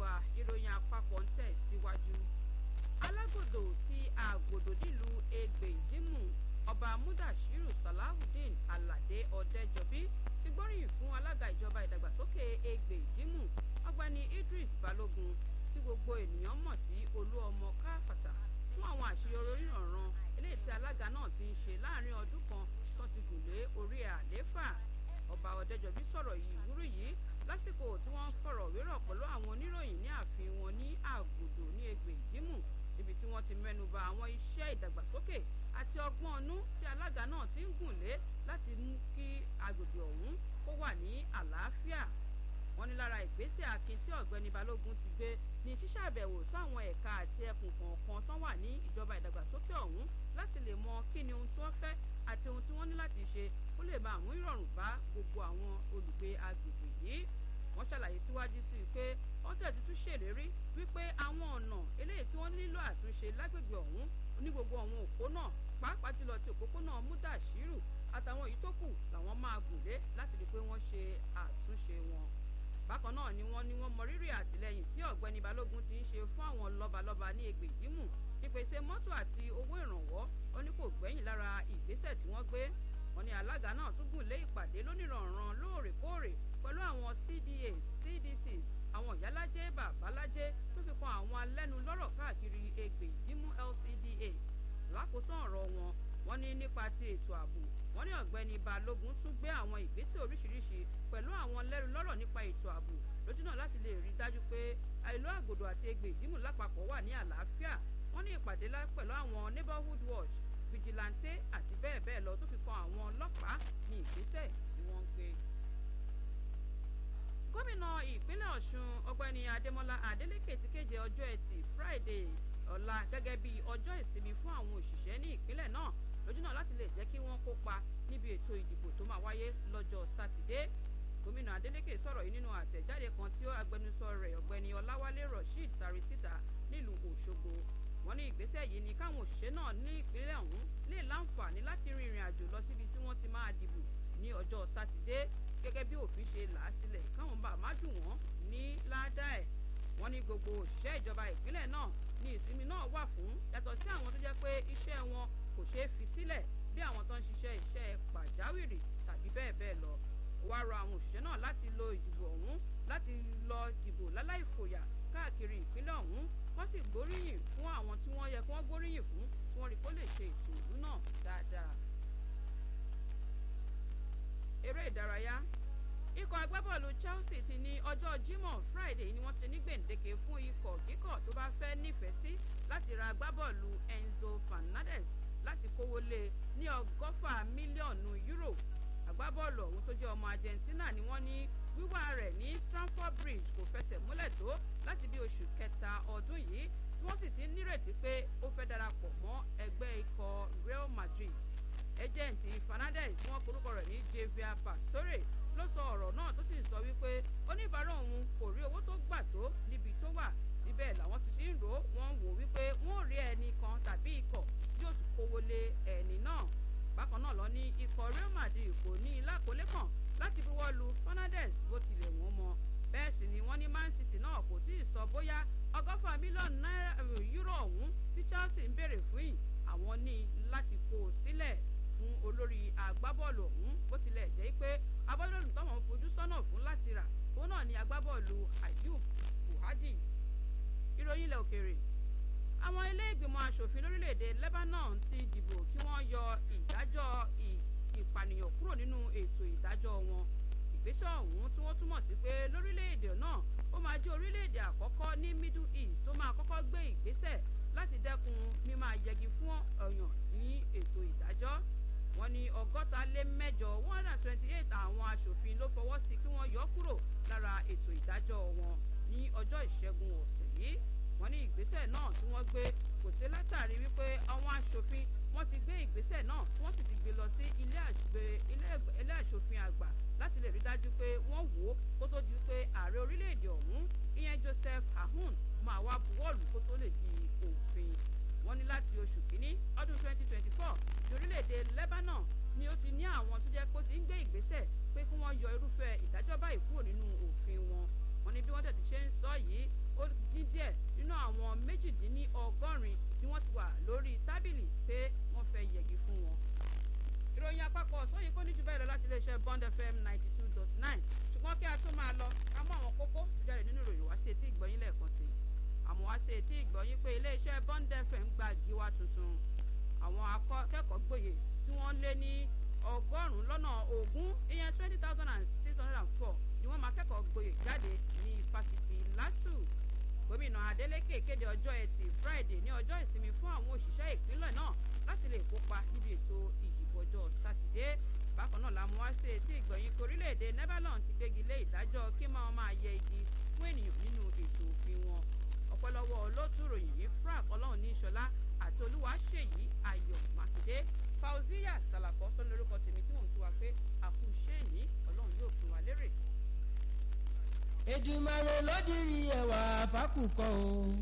wa ìròyìn àpapọ̀ ń tẹ̀ síwájú. alágbòdo ti àgòdò nílùú Ẹ̀gbẹ́ Ìdìmú ọba Mudashiru Salawudeen Alade Ọ̀dẹ́jọbí ti gbóríyìn fún alága ìjọba ìdàgbàsókè Ẹ̀gbẹ́ Ìdìmú ọ̀gbẹ́ni Idris Balogun tí gbogbo ènìyàn mọ̀ sí olú ọmọ káfàtà fún àwọn àṣeyọrí oríranran eléyìí tí alága náà ti ń ṣe láàrin ọdún kan tó ti gùn lé orí àlééfà ọba Ọ̀dẹ́jọbí sọ̀rọ̀ yìí ìwúrí yìí lásìkò tí wọ́n fọ̀rọ̀ wérọ̀ pẹ̀lú àwọn oníròyìn ní ààfin wọn ní àgòdò ní Ẹ̀gbẹ́ Ìdìmú níbi tí wọ́n ti mẹ́nuba àwọn iṣẹ́ ìdàgbàsókè àti ọgbọ́n ọnú tí alága náà ti ń gùn lé láti mú kí agbègbè ọ̀hún kó wà ní àlàáfíà wọ́n ní lára ìgbésẹ̀ akin tí ọ̀gbẹ́ni Balógun ti gbé ní ṣíṣàbẹ̀wò sáwọn ẹ̀ka àti ẹkùn kọ̀ọ̀kan tán wà ní ìjọba ìdàgbàsókè ọ̀hún láti lè mọ kí ni ohun tí wọ́n fẹ́ àti ohun tí wọ́n ní láti ṣe kó lè bá àwọn ìrọ̀rùn bá gbogbo àwọn olùgbé agbègbè yìí wọ́n ṣàlàyé síwájú sí i pé wọ́n tẹ̀ tuntun ṣèlérí wípé àwọn ọ̀nà eléyìí tí wọ́n nílò àtúnṣe lágbègbè ọ̀hún ní gbogbo àwọn òpó náà pàápàá jùlọ ti òpópónà Mudashiru àtàwọn èyí tó kù làwọn máa gùn lé láti rí i pé wọ́n ṣe àtúnṣe wọn bákan náà ni wọ́n ní wọ́n mọ rírì àtìlẹ́yìn tí ọ̀gbẹ́ni Balógun ti ń ṣe fún àwọn lọ́balọ́ba ní Ẹ̀gbẹ́ Ìdìmú ìpèsè mọ́tò àti owó ìrànwọ́ ó ní kò gbẹ́yìn lára ìgbésẹ̀ tí wọ́n gbé wọ́n ní alága náà tún gùn lé ìpàdé lónìrànràn lóòrèkóòrè pẹ̀lú àwọn CDA CDC àwọn ìyálájẹ́ babalájẹ́ tó fi kan àwọn alẹ́nulọ́rọ̀ káàkiri Ẹ̀gbẹ́ Ìdìmú LCDA lákòótán ọ̀rọ̀ wọn wọ́n ní nípa ti ètò ààbò wọ́n ní ọ̀gbẹ́ni Balógun tún gbé àwọn ìgbésẹ̀ oríṣiríṣi pẹ̀lú àwọn lẹ́rulọ́rọ̀ nípa ètò ààbò lójúnà láti lè rí dájú pé àìlú àgòdò àti Ẹ̀gbẹ́ Ìdìmú lápapọ̀ wà ní àlàáfíà wọ́n ní ìpàdé pẹ̀lú àwọn neighborhood watch vigilante àti bẹ́ẹ̀ bẹ́ẹ̀ lọ tó fi kan àwọn ọlọ́pàá ní ìgbésẹ̀ tí wọ́n ń gbé. gómìnà ìpínlẹ̀ Ọ̀ṣun ọ̀gbẹ́ni Adémọ́lá Adélékè ti kéde ọjọ́ ẹtì Friday ọ̀la gẹ́gẹ́ bí ọjọ́ ìsinmi fún àwọn òṣìṣẹ́ ní ìpínlẹ̀ náà lójúnà láti lè jẹ́ kí wọ́n kópa níbi ètò ìdìbò tó máa wáyé lọ́jọ́ sátidé gómìnà Adeleke sọ̀rọ̀ yìí nínú àtẹ̀jáde kan tí agbẹnusọ rẹ̀ ọ̀gbẹ́ni Ọláwálé Rasheed tari síta nílùú Òṣogbo wọ́n ní ìgbésẹ̀ yìí ni káwọn òṣìṣẹ́ náà ní ìpínlẹ̀ ọ̀hún lè láǹfààní láti rin ìrìn àjò lọ síbi tí wọ́n ti máa dìbò ní ọjọ́ sátidé gẹ́gẹ́ bí òfin ṣe là á sílẹ̀ káwọn bá má dùn wọ́n ní ládàá ẹ̀ wọ́n ní gbogbo òṣìṣẹ́ ìjọba ìpínlẹ̀ náà ní ìsinmi náà wà fún yàtọ̀ sí àwọn tó jẹ́ pé iṣẹ́ wọn kò ṣeé fi sílẹ̀ bí àwọn tó ń ṣiṣẹ́ iṣẹ́ pàjáwìrì tàbí bẹ́ẹ̀ bẹ́ẹ̀ lọ ó wá rọ àwọn òṣìṣẹ́ náà láti lo ìdìbò ọ̀hún láti lọ dìbò láláìfòyà káàkiri ìpínlẹ̀ ọ̀hún wọ́n sì gbóríyìn fún àwọn tí wọ́n yẹ kí wọ́n gbóríyìn fún kí wọ́n rí kó lè ṣe ètò ìlú náà dáadáa. eré ìdárayá ikọ̀ agbábọ́ọ̀lù Chelsea ti ní ọjọ́ Jímọ̀ Friday ni wọ́n ti ní gbèǹdéke fún ikọ̀ kíkọ̀ tó bá fẹ́ nífẹ̀ẹ́ sí láti ra agbábọ́ọ̀lù Enzo Fernandez láti kówó lé ní ọgọ́fà mílíọ̀nù euro agbábọ́ọ̀lù ọ̀hún tó jẹ́ ọmọ Argentina ni wọ́n ní wíwá rẹ̀ ní Stamford Bridge kò fẹsẹ̀ múlẹ̀ tó láti bí oṣù kẹta ọdún yìí tí wọ́n sì ti nírètí pé ó fẹ́ darapọ̀ mọ́ ẹgbẹ́ ikọ̀ Real Madrid ẹjẹǹtì Fernandez tí wọ́n porúkọ rẹ̀ ní Javier Pastore ló sọ ọ̀rọ̀ náà tó sì ń sọ wípé oníbàárà òun kò rí owó tó gbà tó níbi tó wà níbẹ̀ làwọn ti ń rò wọ́n wò wípé wọ́n ò rí ẹnì kan tàbí ikọ̀ tí yóò tún kówó lé ẹni náà bákan náà lọ ní ikọ̀ Real Madrid kò ní ilá àkọlé kan láti fi wọ́ọ̀lù Fernandez bó tilẹ̀ wọ́n mọ bẹ́ẹ̀ sì ni wọ́n ní Man City náà kò tí ì sọ bóyá ọgọ́fà mílíọ̀nù náírà euro ọ̀hún tí Chelsea ń béèrè fún yìí àwọn ní láti kó o sílẹ̀ fún olórí agbábọ́ọ̀lù ọ̀hún bó tilẹ̀ jẹ́ pé agbábọ́ọ̀lù táwọn fojú sọ́nà fún láti rà òun náà ni agbábọ́ọ̀lù Ayub Buhadi ìròyìn ilẹ̀ òkèèrè àwọn ilé ìgbìmọ̀ asòfin lórílẹ̀‐èdè Lebanon ti dìbò kí wọ́n yọ ìdájọ́ ìpànìyàn kúrò nínú ètò ìdájọ́ wọn ìgbésẹ̀ ọ̀hún tí wọ́n túmọ̀ sí pé lórílẹ̀‐èdè náà ó máa jẹ́ orílẹ̀‐èdè àkọ́kọ́ ní Middle East tó máa kọ́kọ́ gbé ìgbésẹ̀ láti dẹ́kun mímáa yẹgi fún ọ̀yàn ní ètò ìdájọ́ wọ́n ní ọgọ́ta lé mẹ́jọ one hundred and twenty eight àwọn aṣòfin ló fọwọ́ sí kí wọ́n yọ kúrò lára ètò ìdájọ́ wọn ní ọjọ́ ìṣẹ́gun ọ̀sẹ̀ yìí wọ́n ní ìgbésẹ̀ náà tí wọ́n gbé kò sí látàrí wípé àwọn aṣòfin wọ́n ti gbé ìgbésẹ̀ náà tí wọ́n sì ti gbé lọ sí ilé aṣòfin àgbà láti lè rí dájú pé wọ́n wò ó kó tó di pé ààrẹ orílẹ̀-èdè ọ̀hún ìyẹn Joseph Aoun máa wá buwọ́lù kó tó lè di òfin wọ́n ní láti oṣù kínní ọdún 2024 ní orílẹ̀-èdè Lebanon ni ó ti ní àwọn tó jẹ́ pé ó ti ń gbé ìgbésẹ̀ pé kí wọ́n yọ irúfẹ́ ìdájọ́ báyìí kúrò nínú òfin wọn wọ́n ní bí wọ́n tẹ̀sí ṣe ń sọ yìí ó méjìdínlọ́gọ́rin ni wọ́n ti wà lórí tábìlì pé wọ́n fẹ́ yẹgi fún wọn. ìròyìn àpapọ̀ sóyìn kò ní jù bẹ́ẹ̀ lọ láti iléeṣẹ́ bond fm ninety two dot nine ṣùgbọ́n kí a tó máa lọ ká mú àwọn kókó tó jáde nínú ìròyìn wá sí etí ìgbọ̀nyín lẹ́ẹ̀kan sí i àmọ́ wá sí etí ìgbọ̀nyín pé iléeṣẹ́ bond fm gba gíwá tuntun àwọn akẹ́kọ̀ọ́ gboyè tí wọ́n lé ní ọgọ́rùn-ún lọ́nà ogún ìyẹn twenty thousand and six hundred and four ni wọ́n máa kẹ́kọ̀ọ́ gboyè jáde ní fásitì lásù gómìnà adeleke kéde ọjọ́ ẹtì friday ní ọjọ́ ìsinmi fún àwọn òṣìṣẹ́ ìpínlẹ̀ náà láti lè kópa níbi ètò ìdìbò ọjọ́ sátidé bákan náà làwọn wá sí etí ìgbọ̀nyìn orílẹ̀-èdè netherlands ti gbégi lé ìdájọ́ kí máa máa yẹ igi fún ènìyàn nínú ètò òfin wọn ọ̀pọ̀lọpọ̀ olóòtú ìròyìn yìí frank ọlọ́run ní ìṣọlá àti olúwaṣèyí ayọ̀ mákindé fauziya salakọ sọ́nà lórúkọ tèmi tí mò ń tú wa pé àkùnṣe ní ọlọ́run yóò fún wa lérè. èdùmàrè ló dirí ẹwà fákùkọ o.